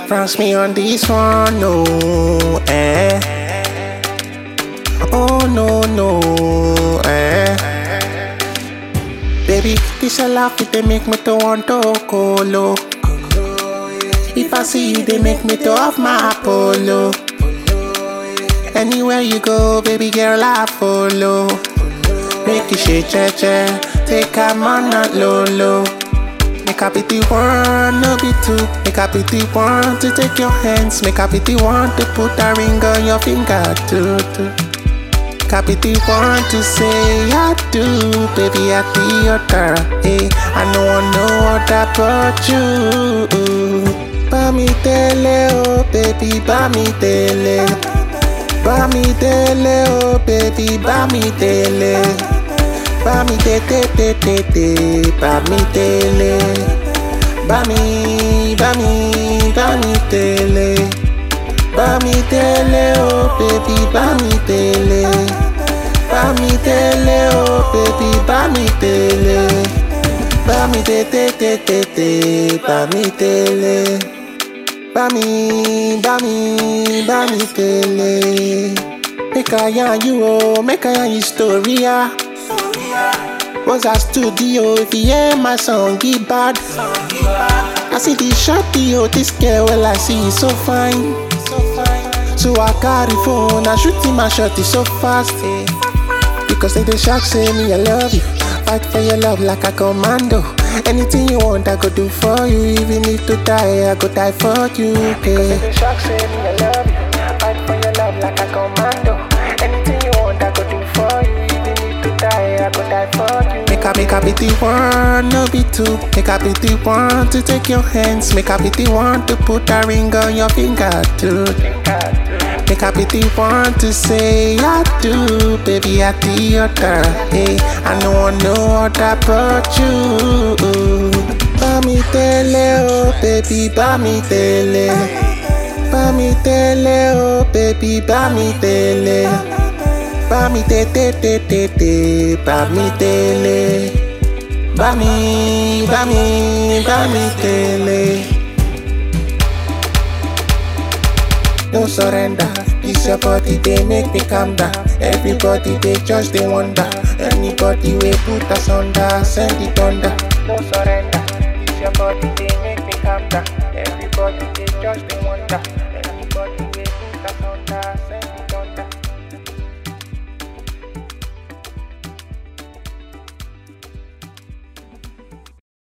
France me on this one, no, eh. Oh no no, eh. Baby, this a laugh it they make me to want to colo. If I see you, they make me to off my polo. Anywhere you go, baby girl, I follow. Make you shake, che che, take a man not low low. Make a pity one, no be two. Make a pity one to take your hands. Make a pity one to put a ring on your finger too. too. Make a pity one to say I do, baby I be your girl. Hey, I know I know what about you. Bá mi tẹ́lẹ̀ oh baby, bá mi tẹ́lẹ̀. Bá mi tẹ́lẹ̀ oh baby, bá mi tẹ́lẹ̀. Bá mi tẹ́ tẹ́ tẹ́ tẹ́ tẹ́, bá mi tẹ́lẹ̀. Bá mi, bá mi, bá mi tẹ́lẹ̀. Bá mi tẹ́lẹ̀ oh baby, bá mi tẹ́lẹ̀. Bá mi tẹ́lẹ̀ oh baby, bá mi tẹ́lẹ̀. Bá mi tẹ́ tẹ́ tẹ́ tẹ́ tẹ́, bá mi tẹ́lẹ̀. Bá mi, bá mi, bá mi tẹ́lẹ̀. Make I yarn you oh, make I yarn you story ah. Was a studio if you hear my song, get bad. I see the shorty, oh, this girl, well, I see is so fine. So I carry phone, I shoot him, my shot is so fast. Because they the shock say me, I love you. Fight for your love like a commando. Anything you want, I go do for you. Even if to die, I go die for you. Because they the shock say me, I love you. Fight for your love like a commando. Anything you want, I go do for you. Even if to die, I go die for you. Make a make a pity one, no be two. Make a pity one to take your hands. Make a pity one to put a ring on your finger too. Make a pity one to say I do, baby I be your girl. Hey, I know I know what about you. Bá mi tẹ́lẹ̀ oh baby, bá mi tẹ́lẹ̀. Bá mi tẹ́lẹ̀ oh baby, bá mi tẹ́lẹ̀. Bá mi tẹ́ tẹ́ tẹ́ tẹ́ tẹ́, bá mi tẹ́lẹ̀. Bá mi, bá mi, bá mi tẹ́lẹ̀. no surrender. This your body, they make me calm down. Everybody, they just they wonder. Anybody we put us under, send it thunder. No surrender. This your body, they make me calm down. Everybody, they just they wonder.